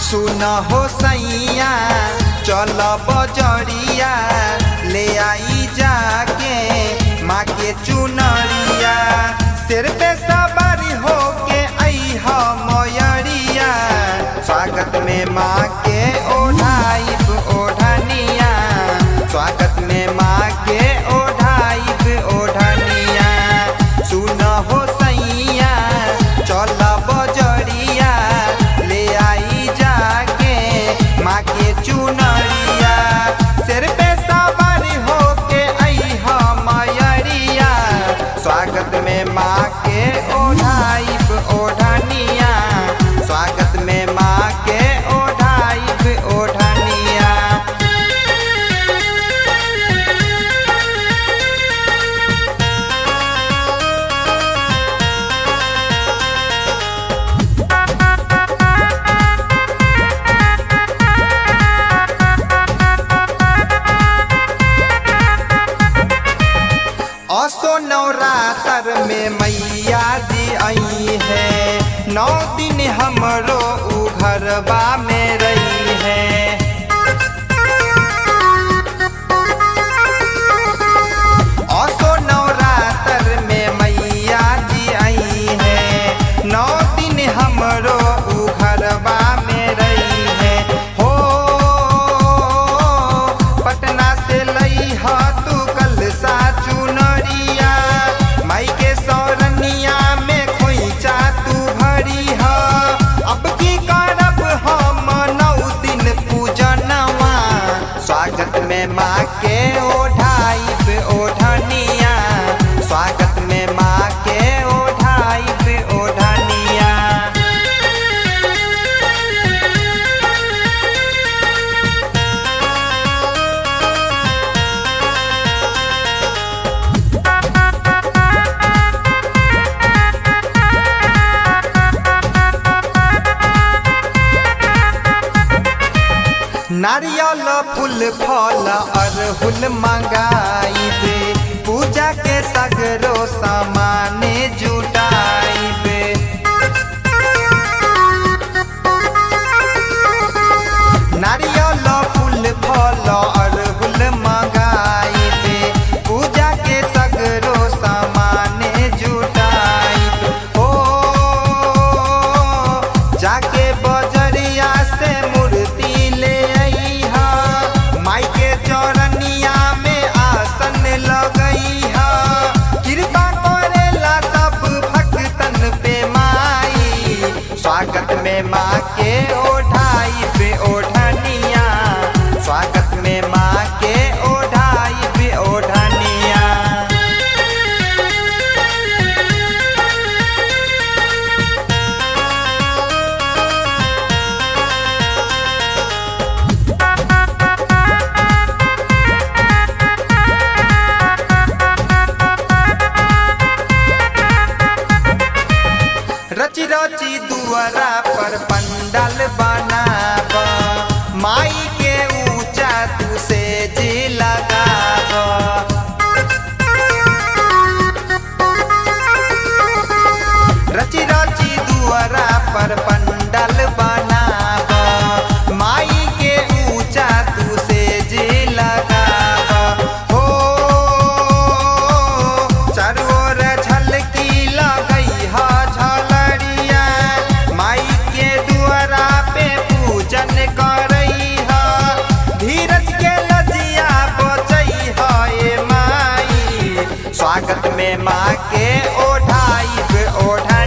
सुन हो सैया चल बजरिया ले आई जाके माँ के चुनरिया सिर पे सवारी हो के आई हो मयरिया स्वागत में माँ के ओढ़ाइब ओढ़निया स्वागत में माँ के ओढ़ाइब ओढ़निया सुन हो सैया चल बजरिया ले आई जाके माँ के चुनरिया सिर पे सवारी हो के आई हो मयरिया स्वागत में माँ के ओढ़ाइब ओढ़निया स्वागत में माँ के ओढ़ाइब ओढ़निया असो नवरात्र में मैया जी आई है नौ दिन हमरो उ घरबा में रही है असो नवरात्र में मैया जी आई है नौ दिन हमरो उ घरबा में रही है हो पटना से लई ह तू कल सा चुनरिया माई के सौरनिया में खोइचा तू भरी ह अब की करब हम नौ दिन पूजनवा स्वागत में माँ के ओढ़ाइब ओढ़निया स्वागत में माँ के ओढ़ाइब ओढ़निया नारियल फूल फल अरहुल मंगाइबे पूजा के सगरो सामान जुटाइबे नारियल फूल फल अरहुल मंगाइबे पूजा के सगरो सामान जुटाइबे हो जाके बजरिया से मूर्ति ले अइहा माई के चौरनिया में आसन लगइहा कृपा करेला सब भक्तन पे माई स्वागत में माँ के ओढ़ाई पे ओढ़निया स्वागत में माँ के ओढ़ाई पे ओढ़निया रची रची दुआरा पर पंडाल बनाब माई के ऊंचा तू से जी लगाब रची रची दुआरा पर पंडाल बनाब माई के ऊंचा तू से जी लगाब हो चारू ओर झलकी लगई ह झलरिया माई के दुआरा पे पूजन करई ह धीरज के लजिया बचई ह ए माई स्वागत में माँ के ओढ़ाई ओढ़ा